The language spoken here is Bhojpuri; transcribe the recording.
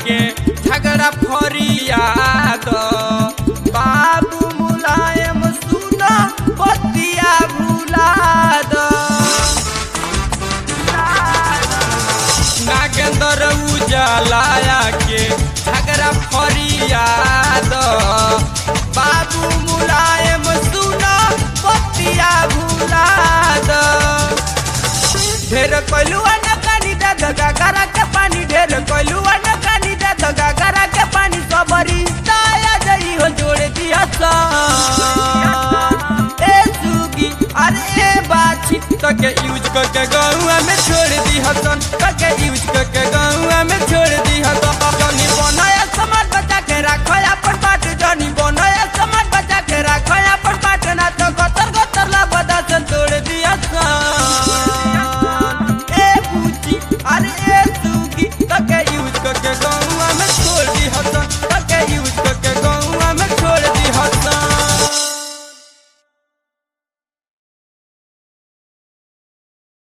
के झगड़ा फरियाद बाबू मुलायम सुन बतिया भुलाद नागेंद्र उजालाया के झगड़ा फरियाद बाबू मुलायम सुन बतिया भुलाद ढेर कलुआ न कानी दे दगा करा के पानी ढेर कलुआ न कानी दे दगा करा के पानी सबरी ताया जई हो जोड़ दिया सा ए सुगी अरे ए बाछी तो के यूज करके गौआ में छोड़ दी हसन तो के